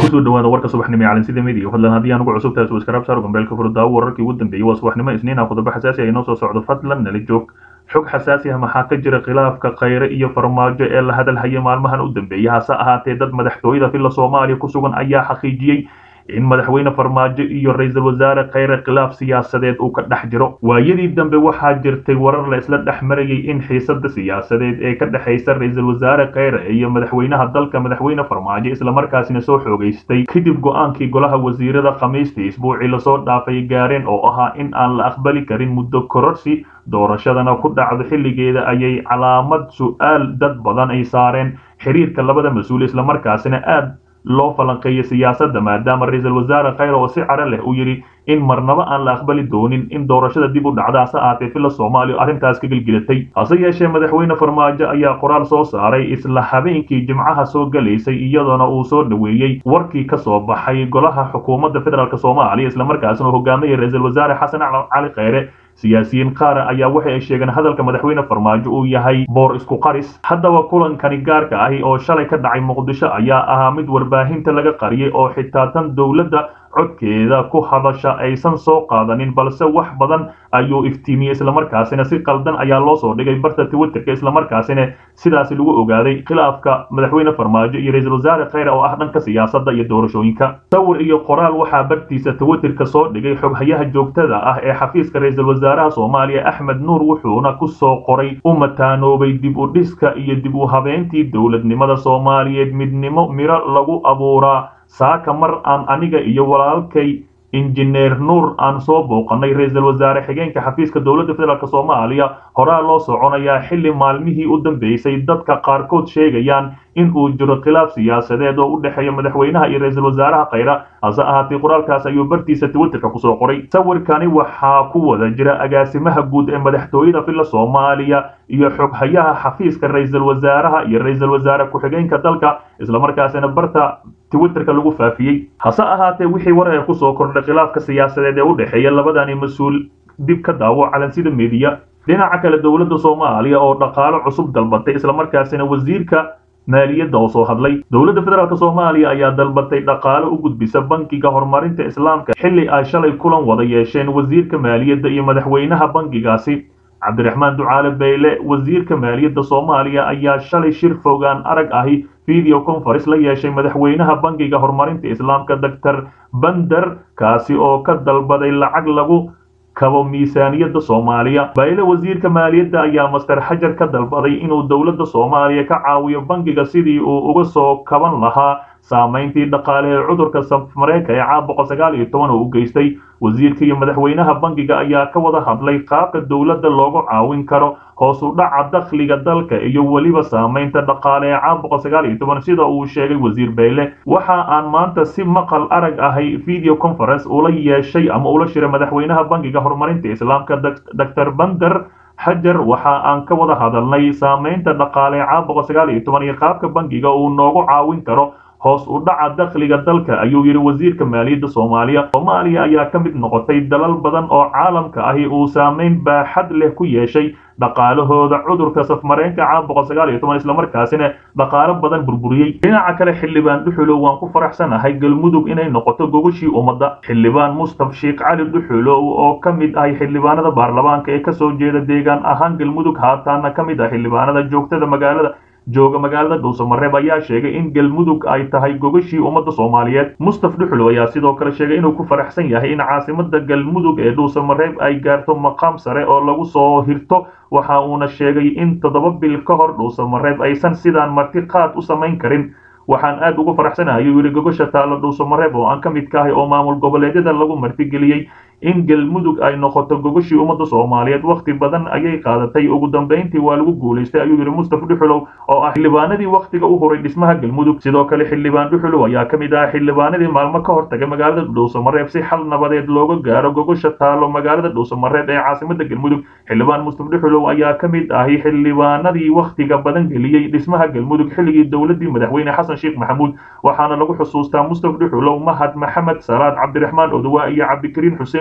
kusoo dhawaada warka subaxnimo ee calansida media fadlan haddii aan ugu cusub tahay subscribe saar gambeelka furdaawo wararkii ugu dambeeyey waa subaxnimo isniin ah qodobo xasaasi ah inoo soo socdo fadlan nala joog xog xasaasi ah maxaa ka jira khilaafka khayre iyo farmaajo ee la hadalhaya maalmahan u dambeeyay hase ahaatee dad madaxtooyada filla soomaaliya ku sugan ayaa xaqiijiyey in madaxweyne farmaajo iyo ra-iisul wasaare khayre khilaaf siyaasadeed uu ka dhex jiro waayadii dambe waxaa jirtay warar la isla dhex marayay in xiisada siyaasadeed ee ka dhexaysa ra-iisul wasaare khayre iyo madaxweynaha dalka madaxweyne farmaajo islamarkaasina soo xoogaystay kadib go-aankii golaha wasiirada khamiistii isbuucii lasoo dhaafay gaareen oo ahaa in aan la aqbali karin muddo kororsi doorashadana ku dhacdo xilligeeda ayay calaamad su-aal dad badan ay saareen xiriirka labada mas-uul islamarkaasina aad loo falanqeeyay siyaasadda maadaama ra-iisul wasaare khayre oo si caro leh uu yidhi in marnaba aan la aqbali doonin in doorashada dib u dhacda hase ahaatee filla soomaaliya arrintaas ka gelgelatay hase yeeshee madaxweyne farmaajo ayaa qoraal soo saaray isla habeenkii jimcaha soo galaysay iyadoona uu soo dhoweeyey warkii ka soo baxay golaha xukuumadda federaalk soomaaliya islamarkaasina uu hogaamayay ra-iisul wasaare xasan cali khayre siyaasiyiin qaara ayaa waxa ay sheegeen hadalka madaxweyne farmaajo uu yahay boor isku qaris haddaba kulankani gaarka ahi oo shalay ka dhacay muqdisho ayaa ahaa mid warbaahinta laga qariyay oo xitaa tan dowladda codkeeda ku hadasha aysan soo qaadanin balse wax badan ayuu iftiimiyey islamarkaasina si qaldan ayaa loo soo dhigay barta twitterka islamarkaasina sidaasi lagu ogaaday khilaafka madaxweyne farmaajo iyo ra-iisul wasaare khayre oo ah dhanka siyaasadda iyo doorashooyinka sawir iyo qoraal waxaa bartiisa twitterka soo dhigay xoghayaha joogtada ah ee xafiiska ra-iisul wasaaraha soomaaliya axmed nuur wuxuuna ku soo qoray u mataanoobay dib u dhiska iyo dib u habeyntii dowladnimada soomaaliyeed midnimo miro lagu abuuraa saaka mar aan aniga iyo walaalkay injineer nuur aan soo booqanay ra-iisul wasaare xigeenka xafiiska dowladda federaalk soomaaliya horaa loo soconayaa xilli maalmihii u dambeysay dadka qaarkood sheegayaan in uu jiro khilaaf siyaasadeed oo u dhexeeya madaxweynaha iyo ra-iisul wasaaraha khayra hase ahaatee qoraalkaas ayuu bartiisa twitterka kusoo qoray sawirkani waxaa ku wada jira agaasimaha guud ee madaxtooyada filla soomaaliya iyo xoghayaha xafiiska ra-iisul wasaaraha iyo ra-iisul wasaare ku-xigeenka dalka islamarkaasina barta twitterka lagu faafiyey hase ahaatee wixii war ee kusoo kordhay khilaafka siyaasadeed ee u dhexeeya labadani mas-uul dib ka daawo calansida mediya dhinaca kale dowladda soomaaliya oo dhaqaalo cusub dalbatay islamarkaasina wasiirka maaliyadda oo soo hadlay dowladda federaalk soomaaliya ayaa dalbatay dhaqaalo u gudbisa bankiga horumarinta islaamka xilli ay shalay kulan wada yeesheen wasiirka maaliyadda iyo madaxweynaha bankigaasi cabdiraxmaan ducaale beyle wasiirka maaliyadda soomaaliya ayaa shalay shir fogaan arag ahi video conference la yeeshay madaxweynaha bankiga horumarinta islaamka doctor bander kaasi oo ka dalbaday lacag lagu kabo miisaaniyadda soomaaliya bayle wasiirka maaliyadda ayaa master xajar ka dalbaday inuu dowladda soomaaliya ka caawiyo bankiga sidii uu uga soo kaban lahaa saamayntii dhaqaale ee cudurka safmareenka ee caam boqol sagaal iyo toban oo u geystay wasiirka iyo madaxweynaha bankiga ayaa ka wada hadlay qaabka dowladda loogu caawin karo hoos u dhaca dakhliga dalka iyo weliba saamaynta dhaqaale ee caam boqol sagaal iyo toban sida uu sheegay wasiir beyle waxa aan maanta si maqal arag ahay video conference ula yeeshay ama ula shiray madaxweynaha bankiga horumarinta islaamka doctor bander xajar waxa aan ka wada hadalnay saamaynta dhaqaale ee caam boqol sagaal iyo toban iyo qaabka bankiga uu noogu caawin karo hoos u dhaca dakhliga dalka ayuu yidhi wasiirka maaliyadda soomaaliya soomaaliya ayaa ka mid noqotay dalal badan oo caalamka ahi uu saamayn baaxad leh ku yeeshay dhaqaalahooda cudurka safmareenka caam boqol sagaal iyo toban islamarkaasina dhaqaalo badan burburiyey dhinaca kale xildhibaan dhuxulow waan ku faraxsanahay galmudug inay noqoto gogashii ummadda xildhibaan mustaf sheekh cali dhuxulow oo ka mid ahay xildhibaanada baarlamaanka ee kasoo jeeda deegaan ahaan galmudug haataana ka mid ah xildhibaanada joogtada magaalada jooga magaalada dhuusamareeb ayaa sheegay in galmudug ay tahay gogashii ummadda soomaaliyeed mustaf dhuxulow ayaa sidoo kale sheegay inuu ku faraxsan yahay in caasimada galmudug ee dhuusamareeb ay gaarto maqaam sare oo lagu soo hirto waxa uuna sheegay in toddoba bil ka hor dhuusamareeb aysan sidaan marti qaad u samayn karin waxaan aad ugu faraxsanahay ayuu yidhi gogosha taalla dhuusamareeb oo aan ka mid ka ahay oo maamul goboleedyada lagu martigeliyey in galmudug ay noqoto gogashii ummadda soomaaliyeed wakhti badan ayay qaadatay ugu dambayntii waa lagu guulaystay ayuu yidhi mustaf dhuxulow oo ah xildhibaanadii wakhtiga u huray dhismaha galmudug sidoo kale xildhibaan dhuxulow ayaa ka mid ah xildhibaanadii maalmo ka hortagay magaalada dhuusamareeb si xal nabadeed looga gaaro gogosha taalo magaalada dhuusamareeb ee caasimada galmudug xildhibaan mustaf dhuxulow ayaa ka mid ahi xildhibaanadii wakhtiga badan geliyey dhismaha galmudug xilligii dowladii madaxweyne xasan sheekh maxamuud waxaana lagu xusuustaa mustaf dhuxulow mahad maxamed salaad cabdiraxmaan odowa iyo cabdikariin xuseen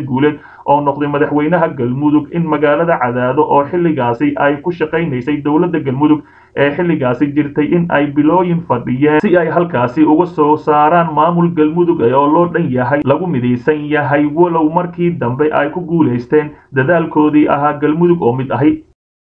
guuleed oo noqday madaxweynaha galmudug in magaalada cadaado oo xilligaasi ay ku shaqaynaysay dowladda galmudug ee xilligaasi jirtay in ay bilooyin fadhiyeen si ay halkaasi uga soo saaraan maamul galmudug oo loo dhan yahay lagu midaysan yahay walow markii dambe ay ku guulaysteen dadaalkoodii ahaa galmudug oo mid ahi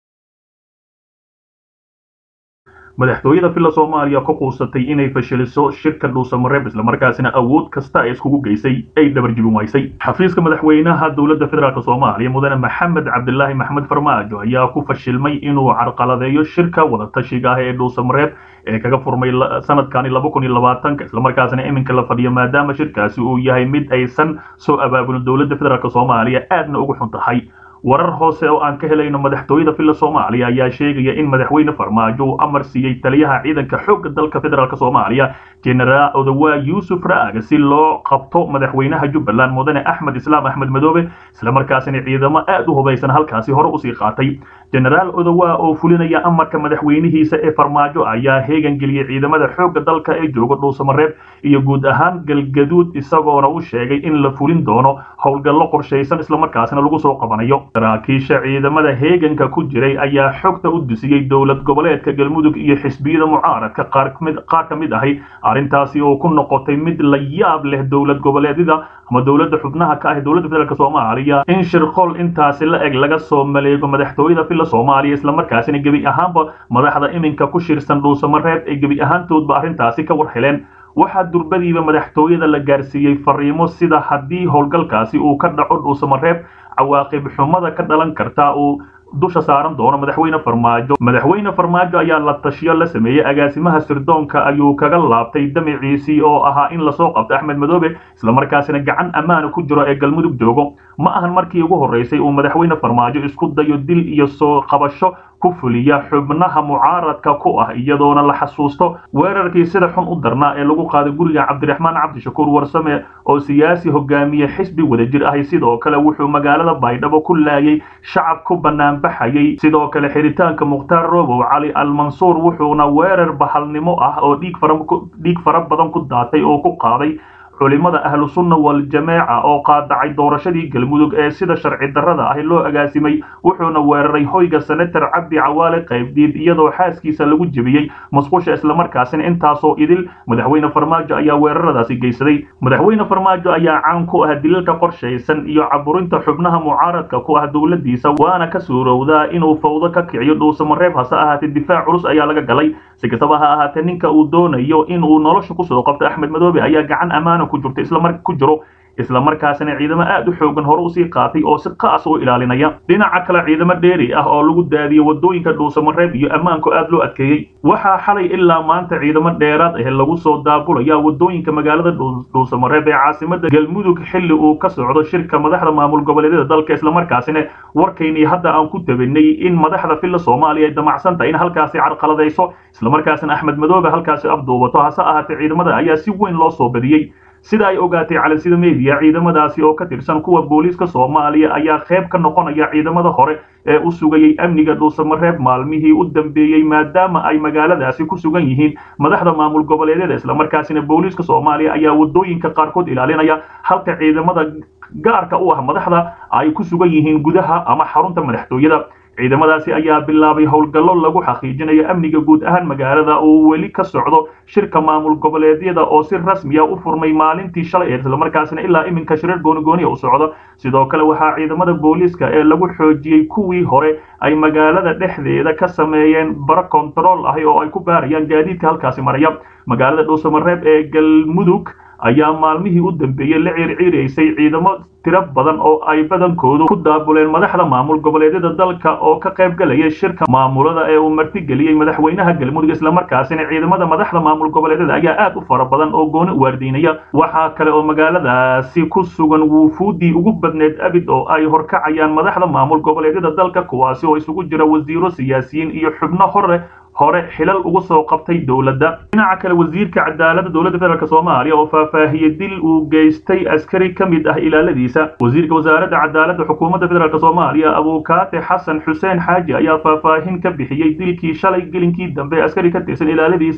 madaxtooyada villa soomaaliya ku quusatay inay fashiliso shirka dhuusamareeb islamarkaasina awood kasta ay iskugu geysay ay dhabarjibin waysay xafiiska madaxweynaha dowladda federaalk soomaaliya mudane maxamed cabdilaahi maxmed farmaajo ayaa ku fashilmay inuu carqaladeeyo shirka wadatashiga ah ee dhuusamareeb ee kaga furmay sanadkani laba kun iyo labaatanka islamarkaasina iminka la fadhiyo maadaama shirkaasi uu yahay mid aysan soo abaabulin dowladda federaalk soomaaliya aadna ugu xun tahay warar hoose oo aan ka helayno madaxtooyada villa soomaaliya ayaa sheegaya in madaxweyne farmaajo uu amar siiyey taliyaha ciidanka xoogga dalka federaalk soomaaliya genaraal odawaa yuusuf ra'aga si loo qabto madaxweynaha jubbaland mudane axmed islaam axmed madoobe islamarkaasina ciidamo aad u hubaysan halkaasi hore usii qaatay genaraal odawaa oo fulinaya amarka madaxweynihiisa ee farmaajo ayaa heegan geliyey ciidamada xoogga dalka ee jooga dhuusamareeb iyo guud ahaan galgaduud isagoona u sheegay in la fulin doono howlgallo qorshaysan islamarkaasina lagu soo qabanayo saraakiisha ciidamada heeganka ku jiray ayaa xogta u dusiyey dowlad goboleedka galmudug iyo xisbiyada mucaaradka qaar ka mid ahi arrintaasi oo ku noqotay mid la yaab leh dowlad goboleedyada ama dowladda xubnaha ka ah dowladda federaalk soomaaliya in shirqol intaasi la eg laga soo maleego madaxtooyada villa soomaaliya islamarkaasina gebi ahaanba madaxda iminka ku shirsan dhuusamareeb ay gebi ahaantoodba arrintaasi ka war heleen waxaa durbadiiba madaxtooyada la gaarsiiyey fariimo sida haddii howlgalkaasi uu ka dhaco dhuusamareeb cawaaqib xumada ka dhalan karta uu dusha saaran doono madaxweyne farmaajo madaxweyne farmaajo ayaa la tashiyo la sameeyey agaasimaha sirdoonka ayuu kaga laabtay damaciisii oo ahaa in lasoo qabto axmed madoobe islamarkaasina gacan ammaana ku jiro ee galmudug joogo ma ahan markii ugu horreysay uu madaxweyne farmaajo isku dayo dil iyo soo qabasho ku fuliya xubnaha mucaaradka ku ah iyadoona la xasuusto weerarkii sida xun u darnaa ee lagu qaaday guriga cabdiraxmaan cabdishakuur warsame oo siyaasi hogaamiye xisbi wadajir ahi sidoo kale wuxuu magaalada baydhabo ku laayay shacab ku banaanbaxayay sidoo kale xiritaanka mukhtaar robow cali almansuur wuxuuna weerar bahalnimo ah oo dhiig fara badan ku daatay oo ku qaaday culimada ahlu sunna wal-jameeca oo qaadacay doorashadii galmudug ee sida sharci darrada ahi loo agaasimay wuxuuna weeraray hoyga senator cabdi cawaale qaybdiid iyadoo xaaskiisa lagu jebiyey musqusha islamarkaasina intaasoo idil madaxweyne farmaajo ayaa weeraradaasi geysaday madaxweyne farmaajo ayaa caan ku ah dilalka qorshaysan iyo caburinta xubnaha mucaaradka ku ah dowladiisa waana ka suurowdaa inuu fawdo ka kiciyo dhuusamareeb hase ahaatee difaac culus ayaa laga galay si kastaba ha ahaatee ninka uu doonayo inuu nolosha kusoo qabto axmed madoobe ayaa gacan ammaana ku jirto islamar ku jiro islamarkaasina ciidamo aad u xoogan hore usii qaatay oo si qaas u ilaalinaya dhinaca kale ciidamo dheeri ah oo lagu daadiyey wadooyinka dhuusamareeb iyo ammaanku aad loo adkeeyey waxaa xalay ilaa maanta ciidamo dheeraad ah lagu soo daabulaya wadooyinka magaalada dhuusamareeb ee caasimada galmudug xilli uu ka socdo shirka madaxda maamul goboleedyada dalka islamarkaasina warkaynii hadda aan ku tabinay in madaxda villa soomaaliya ay damacsan tahay in halkaasi carqaladayso islamarkaasina axmed madoobe halkaasi afduubato hase ahaatee ciidamada ayaa si weyn loo soo badiyey sida ay ogaatay calansida media ciidamadaasi oo ka tirsan kuwa booliiska soomaaliya ayaa qayb ka noqonaya ciidamada hore ee u sugayey amniga dhuusamareeb maalmihii u dambeeyey maadaama ay magaaladaasi ku sugan yihiin madaxda maamul goboleedyada islamarkaasina booliiska soomaaliya ayaa wadooyinka qaarkood ilaalinaya halka ciidamada gaarka u ah madaxda ay ku sugan yihiin gudaha ama xarunta madaxtooyada ciidamadaasi ayaa bilaabay howlgallo lagu xaqiijinayo amniga guud ahaan magaalada oo weli ka socdo shirka maamul goboleedyada oo si rasmiya u furmay maalintii shalay ee islamarkaasina ilaa iminka shirar goonigooniya u socdo sidoo kale waxaa ciidamada booliiska ee lagu xoojiyey kuwii hore ay magaalada dhexdeeda ka sameeyeen baro kontarool ahi oo ay ku baarayaan gaadiidka halkaasi maraya magaalada dhuusamareeb ee galmudug ayaa maalmihii u dambeeyey la ciirciiraysay ciidamo tiro badan oo ay badankoodu ku daabuleen madaxda maamul goboleedyada dalka oo ka qayb galaya shirka maamulada ee uu martigeliyey madaxweynaha galmudug islamarkaasina ciidamada madaxda maamul goboleedyada ayaa aad u fara badan oo gooni waardiinaya waxaa kale oo magaaladaasi ku sugan wuufuudii ugu badneed abid oo ay horkacayaan madaxda maamul goboleedyada dalka kuwaasi oo isugu jira wasiiro siyaasiyiin iyo xubno hore hore xilal ugu soo qabtay dowladda dhinaca kale wasiirka cadaaladda dowladda federaalk soomaaliya oo faahfaahiyey dil uu geystay askari ka mid ah ilaaladiisa wasiirka wasaaradda cadaaladda xukuumadda federaalk soomaaliya abuukaate xasan xuseen xaaji ayaa faahfaahin ka bixiyey dilkii shalay gelinkii dambe askari ka tirsan ilaaladiisa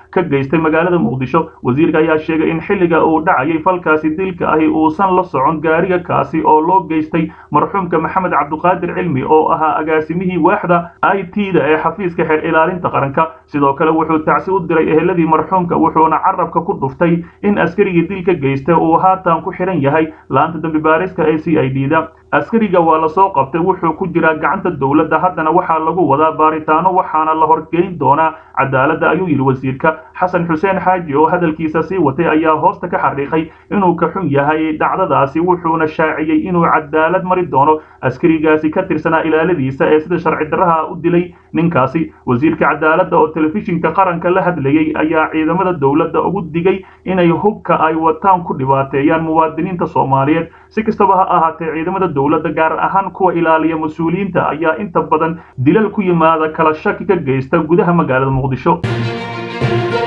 ka geystay magaalada muqdisho wasiirka ayaa sheegay in xilliga uu dhacayay falkaasi dilka ahi uusan la socon gaariga kaasi oo loo geystay marxuumka maxamed cabduqaadir cilmi oo ahaa agaasimihii waaxda i t da ee xafiiska xeer ilaalinta qaranka sidoo kale wuxuu tacsi u diray eheladii marxuumka wuxuuna carabka ku dhuftay in askarigii dilka geystay uu haatan ku xihan yahay laanta dambi baarista ee c i d da askariga waa lasoo qabtay wuxuu ku jiraa gacanta dowladda haddana waxaa lagu wadaa baaritaano waxaana la horgeyn doonaa cadaaladda ayuu yidhi wasiirka xasan xuseen xaaji oo hadalkiisa sii watay ayaa hoosta ka xariiqay inuu ka xun yahay dhacdadaasi wuxuuna shaaciyey inuu cadaalad mari doono askarigaasi ka tirsanaa ilaaladiisa ee sida sharci darraha u dilay ninkaasi wasiirka cadaaladda oo telefishinka qaranka la hadlayey ayaa ciidamada dowladda ugu digay inay hubka ay wataan ku dhibaateeyaan muwaadiniinta soomaaliyeed si kastaba ha ahaatee ciidamada dowladda gaar ahaan kuwa ilaaliya mas-uuliyiinta ayaa inta badan dilal ku yimaada kala shaki ka geysta gudaha magaalada muqdisho